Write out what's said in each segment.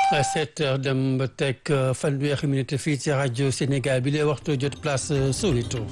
sept heures dem ba teg fanweeri minute fii ci rajo Sénégal bi lay waxtu jot place Soweto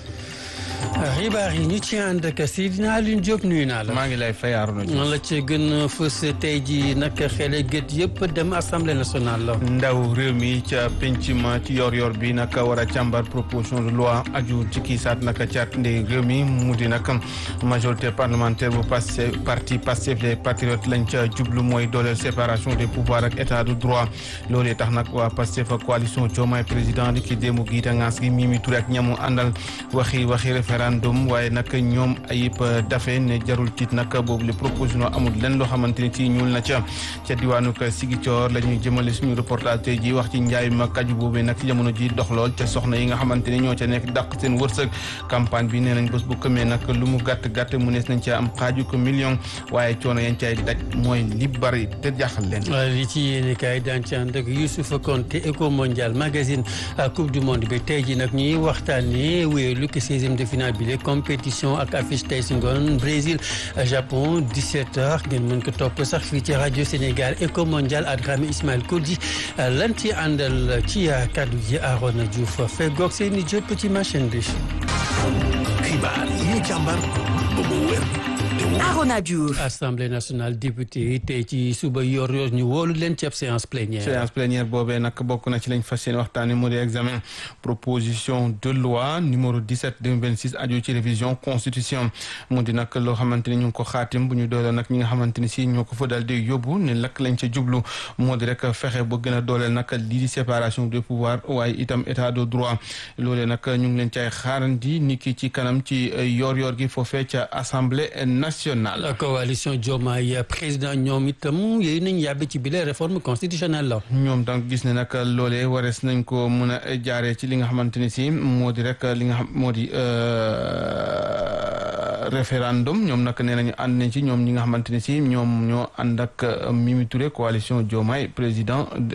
xibaar yi ñu ci ànd ak Seydina Alioune Diop nuyu naa la. maa ngi lay fay Arouna Diouf. la ci gën a fës tey jii nag xele gët yëpp dem assemblée nationale la. ndaw réew mi ca penc ma ci yor-yor bi nag war a càmbar proposition de loi aju ci kii saat nag caat ndey réew mi mu di nag majorité parlementaire bu Pastef parti Pastef les patriotes lañ ca jublu mooy dooleel séparation des pouvoirs ak état de droit loolee tax nag waa Pastef ak coalition Diomaye président di ki déemu giita ngaas gi Mimi Touré ak ñamu àndal waxi waxi référendum waaye nag ñoom ayib dafe ne jarul tiit nag boobu le proposition amul lenn loo xamante ni ci ñuul na ca ca diwaanu Sigicoor la ñuy jëmale suñu reportage tey ji wax ci njaay ma kaju boobu nag ci jamono ji dox lool ca soxna yi nga xamante ni ñoo ca nekk dàq seen wërsëg campagne bi nee nañ bés bu këmee nag lu mu gàtt gàtt mu nees nañ ca am xaaju ko million waaye coono yañ cay daj mooy li bari te jaaxal leen li ci yéene kaay daan ci ànd ak Youssouf Konté Eco Mondial magazine coupe du monde bi tey ji nag ñuy waxtaanee wéyelu ko seizième de finale bi le compétition ak affiche tey si ngoon Brésil Japon 17h ngeen mën ko topp sax fii ci rajo Sénégal Eco Mondial ak Dramé Ismaël Kodji lan ci àndal ci kaddu ji Arona Diouf feggoog seeni jëpp ci machine bi. xibaar yi ñu càmbar ba mu wér Arona Diouf. Assemblée nationale député yi tey ci suba yor yor ñu wóolu leen ci ab séance plénière. séance plénière boobee nag bokk na ci lañ fas yéene waxtaanee moo di examen proposition de loi numéro 17 2026 aju ci révision constitution mu di nag loo xamante ni ñu ngi ko xaatim bu ñu dooleel nag ñi nga xamante ni si ñoo ko fa daal di yóbbu ne lakk lañ ca jublu moo di rek fexe ba gën a dooleel nag lii di séparation des pouvoirs waaye itam état de droit loolee nag ñu ngi leen cay xaarandi ni ki ci kanam ci yor-yor gi foofee ca assemblée nationale. la coalition Diomaye président ñoom itam yooyu nañ yàbbi ci bile réforme constitutionnelle la. ñoom donc gis ne nag loolee warees nañ ko mën a jaaree ci li nga xamante ni si moo di rek li nga xam moo di référendum ñoom nag nee nañu ànd nañ ci ñoom ñi nga xamante ni si ñoom ñoo ànd ak Mimi Touré coalition Diomaye président de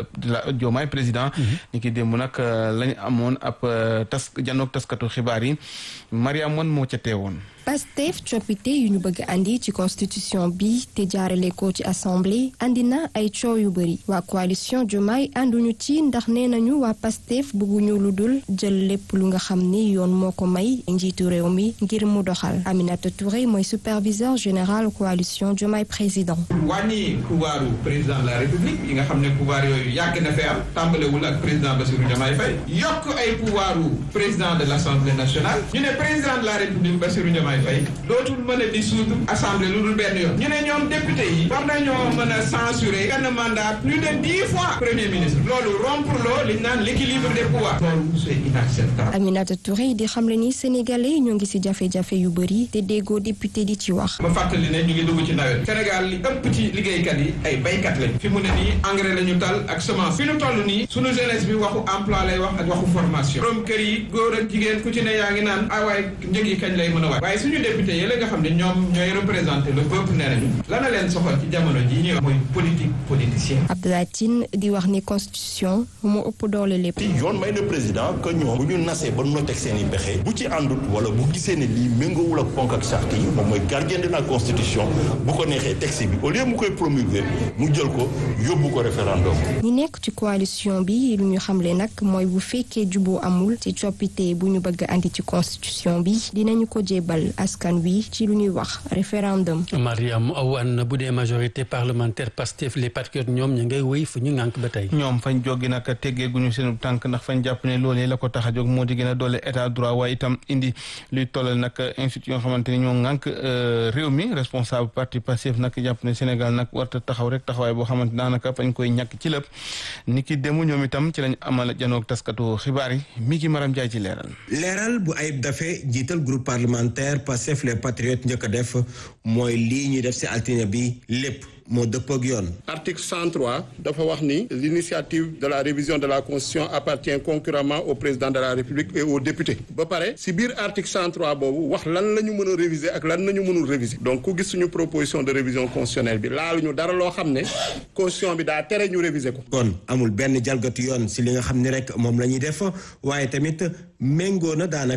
la Diomaye président. ni ki démb nag lañ amoon ab tas janook taskatu xibaar yi Mariam Wane moo ca teewoon. Pastef coppite yu ñu bëgg andi ci constitution bi te jaarale ko ci assemblée andi na ay coow yu bëri waa coalition Diomaye ànduñu ci ndax nee nañu waa Pastef bëgguñu lu dul jël lépp lu nga xam ni yoon moo ko may njiitu réew mi ngir mu doxal Aminata Touré mooy superviseur général coalition Diomaye président. wàññi pouvoiru président de la république yi nga xam ne pouvoir yooyu yàgg na fee am tàmbalewul ak président Bassirou Diomaye Faye yokk ay pouvoiru président de l' assemblée nationale ñu ne président de la république Bassirou Diomaye Faye dootul mën a dissoudre assemblée lu dul benn yoon ñu ne ñoom député yi war nañoo mën a censurer benn mandat plus de dix fois premier ministre loolu rompre loo li ñu naan l' équilibre des pouvoirs loolu c' est inacceptable Aminata Touré di xamle ni sénégalais ñoo ngi ci jafe-jafe yu bëri te déggoo député di ci wax. ma fàttali ne ñu ngi dugg ci nawet Sénégal li ëpp ci liggéeykat yi ay baykat lañ fi mu ne nii engrais la ñu tal ak semence fi ñu toll nii sunu jeunesse bi waxu emploi lay wax ak waxu formation borom kër yi góor ak jigéen ku ci ne yaa ngi naan ah waaye njëg yi kañ lay mën a waay waaye suñu député yi la nga xam ne ñoom ñooy représenté le peuple nee nañu lana leen soxal ci jamono ji ñuy wax mooy politique politicien Abdoulaye Tine di wax ni constitution moo ëpp doole lépp. yoon may na président que ñoom bu ñu nasee ba noteeg seen i pexe bu ci àndut wala bu gisee ne lii méngoowul ak ponk ak charte yi moom mooy gardien de la constitution bu ko neexee texte bi au lieu mu koy promulguer mu jël ko yóbbu ko référendum. ñi nekk ci coalition bi lu ñu xamle nag mooy bu fekkee juboo amul ci coppite bu ñu bëgg andi ci constitution bi dinañu ko jébal askan wi ci lu ñuy wax référendum. Mariam Wane bu dee majorité parlementaire Pastef les patriotes ñoom ñu ngay wéy fu ñu ngànk ba tey. ñoom fañ jógi nag teggeeguñu seen tànk ndax fañ jàpp ne loolee la ko tax a jóg moo di gën a doole état droit waaye itam indi luy tollal nag institut yoo xamante ni ñoo ngànk réew mi responsable parti Pastef nag jàpp ne Sénégal nag warta taxaw rek taxawaay boo xamante daanaka fañ koy ñàkk ci lépp ni ki demu ñoom itam ci lañ amal janoog taskatu xibaar yi mi ngi maram jaay ci leeral. leeral bu ayib dafe jiital groupe parlementaire Pastef les patriotes njëkk a def mooy lii ñuy def si altine bi lépp moo dëppoo ak yoon. article 103 dafa wax ni l'initiative de la révision de la constitution appartient concurremment au président de la république et aux députés ba pare si biir article 103 boobu wax lan la ñu mën a réviser ak lan nañu mënul réviser donc ku gis suñu proposition de révision constitutionnelle bi laaluñu dara loo xam ne constitution bi daa tere ñu réviser ko. kon amul benn jalgati yoon si li nga xam ni rek moom la ñuy def waaye tamit méngoo na daanaka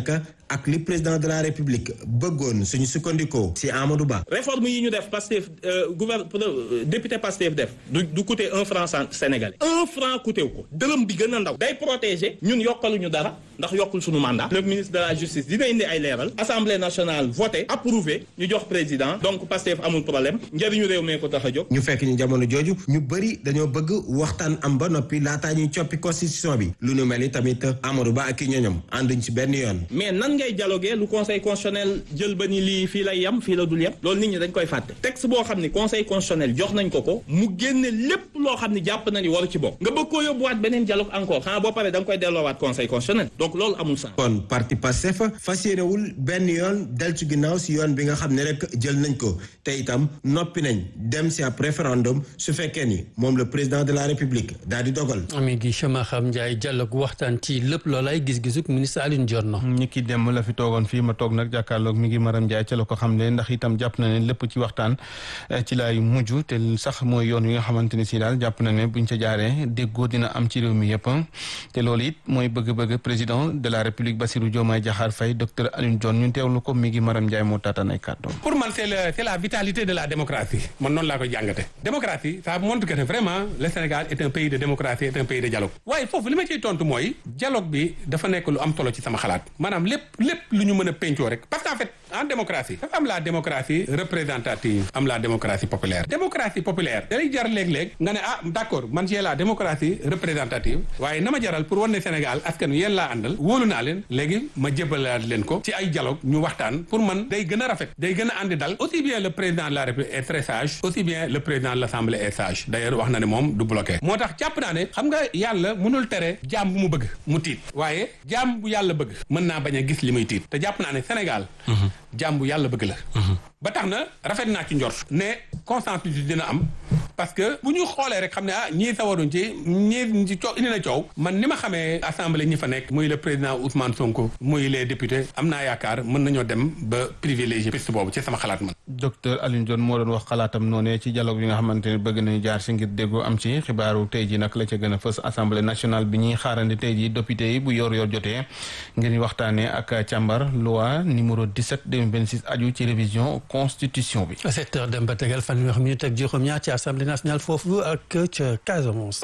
ak li président de la république bëggoon suñu sukkandikoo si Amadou Ba. réforme yi ñu def Pastef gouvernement député Pastef def du du coûter un franc sénégalais un franc coûté wu ko dërëm bi gën a ndaw day protéger ñun yokkaluñu dara ndax yokkul suñu mandat le ministre de la justice dina indi ay leeral assemblée nationale voté approuvé ñu jox président donc Pastef amul problème njëriñu réew mee ko tax a jóg. ñu fekk ñu jamono jooju ñu bëri dañoo bëgg waxtaan am ba noppi laataa ñuy coppi constitution bi lu nu mel ni tamit Amadou Ba ak i ñoñom ànduñ ci benn yoon. mais nan ngay dialoguer lu conseil constitutionnel jël ba ni lii fii lay yem fii la dul yem loolu nit ñi dañ koy fàtte texte boo xam ni conseil constitutionnel jox nañ ko ko mu génne lépp loo xam ni jàpp na ni waru ci bokk nga bëgg koo yóbbuwaat beneen dialogue encore xanaa boo paree da nga koy delloowaat conseil constitutionnel donc loolu amul sens. kon parti Pastef fas yéenewul benn yoon del ci ginnaaw si yoon bi nga xam ne rek jël nañ ko te itam noppi nañ dem si ab référendum su fekkee ni moom le président de la république daal di dogal. ami gi Chama xam Ndiaye dialogue waxtaan ci lépp loolay gis-gisuk ministre Alioune Dior ñi ki dem la fi toogoon fii ma toog nag jàkkaarloog mi ngi Maram Ndiaye ca la ko xam ne ndax itam jàpp na ne lépp ci waxtaan ci laay mujj te sax mooy yoon wi nga xamante ne si daal jàpp na ne buñ ca jaaree déggoo dina am ci réew mi yëpp te loolu it mooy bëgg-bëgg président de la république Bassirou Diomaye Diakhar Faye docteur Alioune Dior ñun teewlu ko mi ngi Maram Ndiaye moo taataan ay kàddoom. pour man c'est la c'est la vitalité de la démocratie man noonu laa koy jàngate démocratie ça montre que vraiment le Sénégal est un pays de démocratie est un pays de dialogue waaye foofu li ma ciy tontu mooy dialogue bi dafa nekk lu am solo ci sama xalaat maanaam lépp lépp lu ñu mën a pencoo rek parce que en fait en démocratie dafa am la démocratie représentative am la démocratie populaire démocratie populaire day jar léeg-léeg nga ne ah d'accord man j'ai la démocratie représentative waaye na ma jaral pour wane ne Sénégal askan wi yéen laa àndal wóolu naa leen léegi ma jébalaat leen ko ci ay dialogue ñu waxtaan pour man day gën a rafet day gën a àndi dal aussi bien le président de la République est très sage aussi bien le président de l'Assemblée est sage d'ailleurs wax na ne moom du bloqué moo tax jàpp naa ne xam nga yàlla mënul tere jaam bu mu bëgg mu tiit waaye jaam bu yàlla bëgg mën naa bañ a gis li muy tiit te jàpp naa ne Sénégal jaam bu yàlla bëgg la ba tax na rafet naa ci njort ne consensus dina am parce que bu ñu xoolee rek xam ne ah ñii sawaruñ ci ñii ci coow indi na coow man ni ma xamee assemblée ñi fa nekk muy le président Ousmane Sonko muy les députés am naa yaakaar mën nañoo dem ba privilégié piste boobu ci sama xalaat man. docteur Alioune Dione moo doon wax xalaatam noonee ci dialogue bi nga xamante ne bëgg nañu jaar si ngir déggoo am ci xibaaru tey ji nag la ca gën a fës assemblée nationale bi ñuy xaarandi tey ji député yi bu yor yor jotee ngir ñu waxtaanee ak càmbar loi numéro 17 2026 aju ci révision constitution bi. à sept heures dem ba tegal fanweeri minute ak juróom-ñaar ci assemblée nationale foofu ak ca Casamance.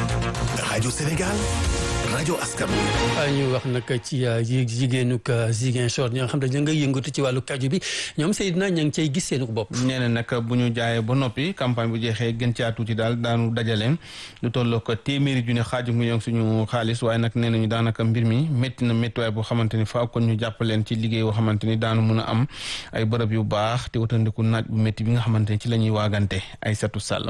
rajo Sénégal. rajo askan ñu wax nag ci jigéenug Ziguinchor ñoo xam ne ñu nga yëngatu ci wàllu kaju bi ñoom Seydina ña ngi cay gis seen bopp. nee na nag bu ñu jaayee ba noppi campagne bu jeexee gën caa tuuti daal daanu dajale lu tolloo ko téeméeri junne xaaju million suñu xaalis waaye nag nee nañu daanaka mbir mi métti na méttiwaay boo xamante ni faaw kon ñu jàppaleen ci liggéey boo xamante ni daanu mun a am ay bërëb yu baax te watandiku naaj bu métti bi nga xamante ni ci la ñuy waagante ay satu sàll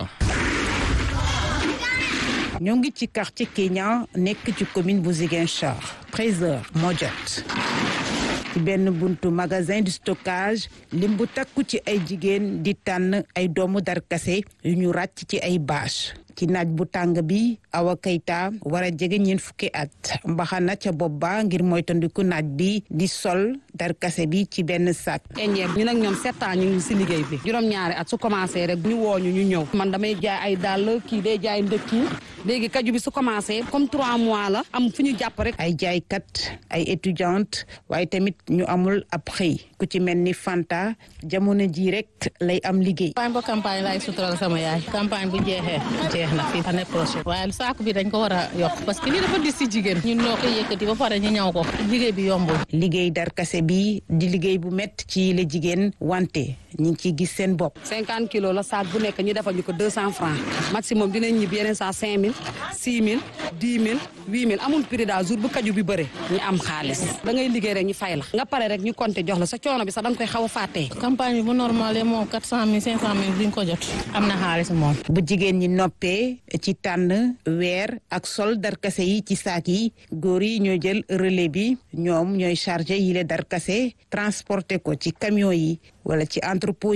ñoo ngi ci quartier Kenya nekk ci commune bu Ziguinchor 13h moo jot ci benn buntu magasin de stockage lim bu takku ci ay jigéen di tànn ay doomu darkase yu ñu ràcc ci ay bâche ci naaj bu tàng bi Awa Keita war a jege ñeent fukki at mbaxana ca bopp ba ngir moytandiku naaj bi di sol darkase bi ci benn sac. eñeeb ñu nag ñoom sept ans ñu ngi si liggéey bi juróom-ñaari at su commencé rek ñu wooñu ñu ñëw man damay jaay ay dàll kii day jaay ndëkki léegi kaju bi su commencé comme trois mois la am fu ñu jàpp rek. ay jaaykat ay étudiante waaye tamit ñu amul ab xëy ku ci mel ni Fanta jamono ji rek lay am liggéey. campagne ba campagne laay sutural sama yaay campagne bu jeexee jeex na fii année prochaine waaye saako bi dañ ko war a yokk parce que lii dafa dis si jigéen ñun ñoo koy yëkkati ba pare ñu ñaw ko liggéey bi yombul. liggéey darkase bi di liggéey bu métti ci la jigéen wante ñu ngi ciy gis seen bopp. cinquante kilos la saak bu nekk ñu defal ñu ko deux cent francs maximum dinañ ñibbi yeneen saa cinq mille six mille dix mille huit mille amul prix daal jour bu kaju bi bëre ñu am xaalis da ngay liggéey rek ñu fay la nga pare rek ñu compter jox la sa coono bi sax da nga koy xaw a fàttee. campagne bi bu normal moom quatre cent mille cinq cent mille duñ ko jot am na xaalis moom. bu jigéen ñi noppee ci tànn weer ak sol darkase yi ci saak yi góor yi ñooy jël relais bi ñoom ñooy chargé yile darkase transporté ko ci camion yi wala ci entrepôt yi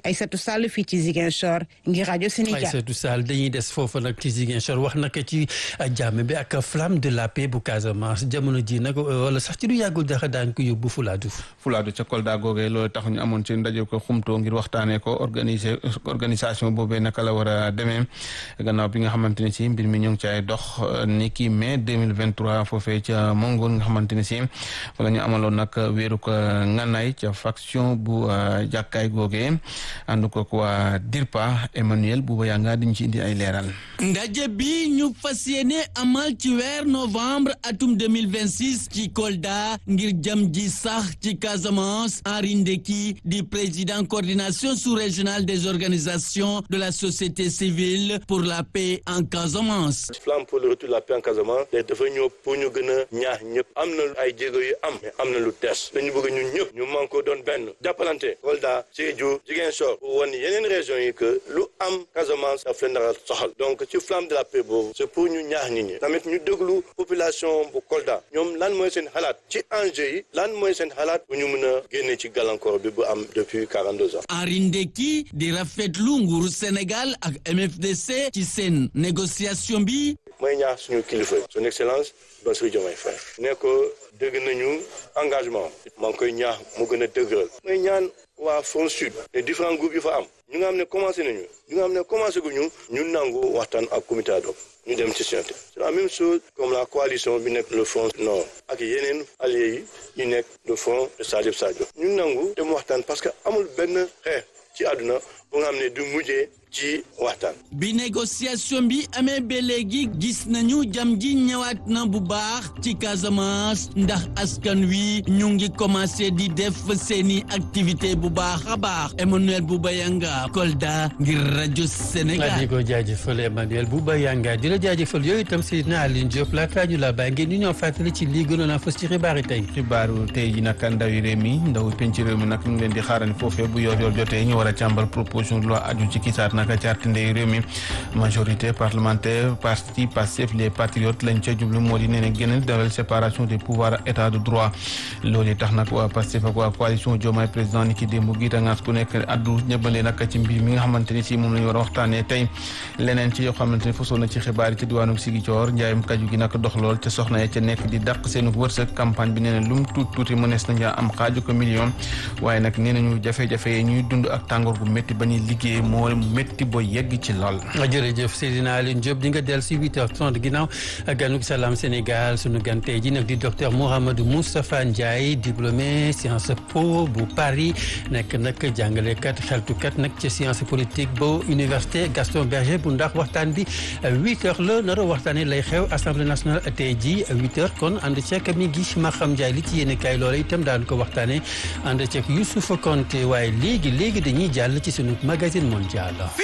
Aïssatou Sall fii ci Ziguinchor ngir rajo Sénégal. Aïssatou Sall dañuy des foofu nag ci Ziguinchor wax naka ci jàmm bi ak flamme de la paix bu Casamance jamono ji nag wala sax ci du yàggul dara daañu ko yóbbu Fulaadu. Fulaadu ca Kolda googee loolu tax ñu amoon ci ndaje ko xumtoo ngir waxtaanee ko organiser organisation boobee naka la war a demee gannaaw bi nga xamante ne si mbir mi ñu ngi ci ay dox ni ki mai 2023 foofee ca Mongool nga xamante ne si wala ñu amaloon nag wéeru ko nganaay ca faction bu jàkkaay googee ànd ko waa DIRPA Emmanuel Bouba yaa nga diñ ci indi ay leeral ndaje bi ñu fas yéene amal ci weer novembre atum 2026 ci Kolda ngir jëm ji sax ci Casamance Henri Ndeki di président coordination sous-régionale des organisations de la société civile pour la paix en Casamance. flamme pour le retour de la paix en Casamance te dafa ñëw pour ñu gën a ñaax ñëpp am na ay jéego yu am mais am na lu des dañu bëgg ñun ñëpp ñu man ko doon benn jàppalante Kolda Sédhiou Ziguinchor pour wan yeneen régions yi que lu am Casamance daf leen dara soxal donc ci flamme de la paix boobu c'est pour ñu ñaax nit ñi tamit ñu déglu population bu Kolda ñoom lan mooy seen xalaat ci enjeu yi lan mooy seen xalaat bu ñu mën a génne ci gàllankoor bi bu am depuis 42 ans. Henri Ndeki di rafetlu nguuru Sénégal ak MFDC ci seen négociation bi. mooy ñaax suñu kilifa son excellence Bassirou Diomaye Faye ne ko dégg nañu engagement maa ngi koy ñaax mu gën a dëgëral mooy ñaan waa Front Sud les différents groupes yu fa am ñu nga xam ne commencé nañu ñu nga xam ne commencé gu ñu ñu nangu waxtaan ak comité ad hoc ñu dem ci science c'est la même chose comme la coalition bi nekk le front nord ak yeneen alliés yi ñu nekk le front de Salif Sadio ñu nangu dem waxtaan parce que amul benn xeex ci àdduna bu nga xam ne du mujjee ci waxtaan. bi négociation bi amee ba léegi gis nañu jam ji ñëwaat na bu baax ci Casamance ndax askan wi ñu ngi commencé di def seeni activité bu baax a baax Emmanuel Bouba Yanga Kolda ngir rajo Sénégal. di ko jaajëfal Emmanuel Bouba Yanga di la jaajëfal yooyu itam Seydina Aline Diop laata ñu la bàyyi ngeen ñu ñoo fàttali ci lii gënoon a fës ci xibaar yi tey. xibaaru tey ji nag ndawi réew mi ndaw penc réew mi nag ñu ngi leen di xaarani foofee bu yor yor jotee ñu war a càmbar proposition de loi aju ci kisaat naka carte ndey réew mi majorité parlementaire parti Pastef les patriotes lañ ca jublu moo di nee ne gën a dalal séparation des pouvoirs état de droit loolu tax nag waa Pastef ak waa coalition Diomaye président ni ki démb giita ngaas ku nekk addu ñëbale nag ci mbir mi nga xamante ni si moom la ñu war a waxtaanee tey leneen ci yoo xamante ni fasoon na ci xibaar yi ci diwaanu Sigicoor njaayum kaju gi nag dox lool te soxna ya ca nekk di dàq seenu wërsëg campagne bi nee na lu mu tuuti tuuti mënees nañu am xaaju ko million waaye nag nee nañu jafe-jafe yi ñuy dund ak tàngoor gu métti ba ñuy liggéey moo métti ba yegg ci lool. jërëjëf Seydina Aline Diop di nga dellu si 8h30 ginnaaw ganug Salam Sénégal sunu gan tey ji nag di docteur Mouhamadou Moustapha Ndiaye diplômé science po bu Paris nekk nag jàngalekat xeltukat nag ci science politique ba université Gaston Berger bu ndax waxtaan bi 8h la nar a waxtaanee lay xew assemblée nationale tey ji 8h kon ànd ceeg mi gi Maxam Ndiaye li ci yéene kaay loola itam daan ko waxtaanee ànd ceeg Youssouf Konté waaye léegi léegi dañuy jàll ci sunu magazine mondial.